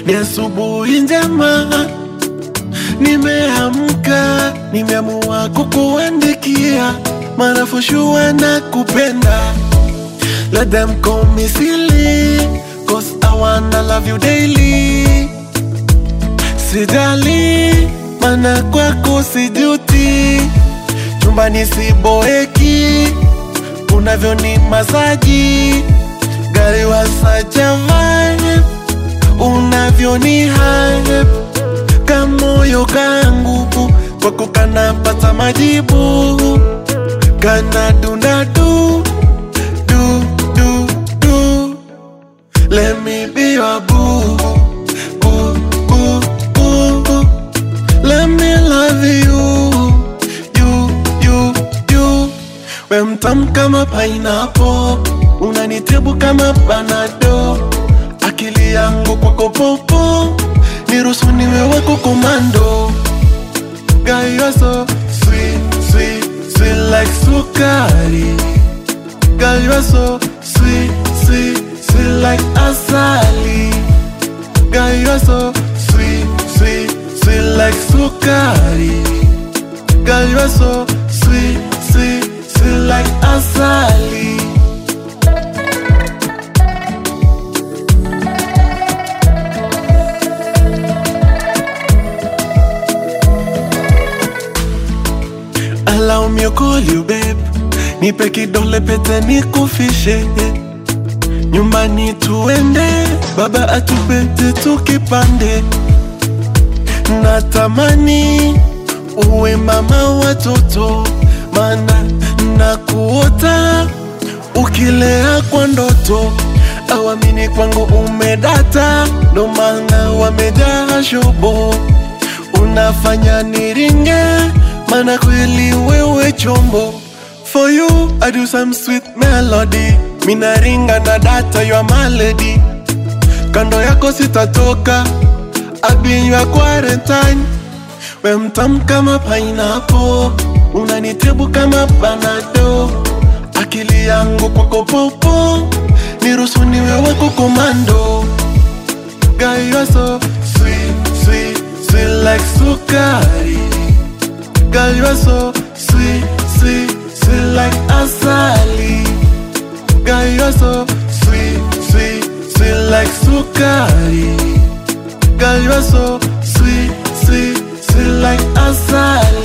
ni asubuhi njema, nimeamka, nimeamua kukuandikia, maana for sure nakupenda. Let them call me silly, cause I wanna love you daily. Sijali, maana kwako sijuti, chumbani siboeki, unavyoni masaji, gari wa such a vibe, unavyoni hype, kamoyo kangu kwako kanapata majibu, kana dundadu do, do, do. Let me be your boo, boo, boo, boo, boo. Let me love you, you, you, you. We mtamu kama pineapple, unanitibu kama panado. Akili yangu kwako popo, niruhusu niwe wako komando. Girl, you're so sweet, sweet, sweet like sukari. Girl, you're so sweet, sweet, sweet like asali. Girl, you're so sweet, sweet, sweet like sukari. Girl, you're so sweet, sweet, sweet like asali. Allow me to call you babe, nipe kidole pete nikufishe, nyumbani tuende, baba atupete tukipande, natamani uwe mama watoto, mana nakuota ukilea kwa ndoto, awamini kwangu umedata, ndo maana wamejaa shobo, unafanya niringe, mana kweli wewe chombo. For you, I do some sweet melody, minaringa na data your malady, kando yako sitatoka, I'll be in your quarantine. We mtamu kama pineapple, unanitibu kama panado. Akili yangu kwako popo, niruhusu niwe wako komando. Girl, you're so sweet, sweet, sweet like sukari. Girl, you're so sweet, sweet, sweet like asali. Girl, you're so sweet, sweet, sweet like sukari. Girl, you're so sweet, sweet, sweet like asali.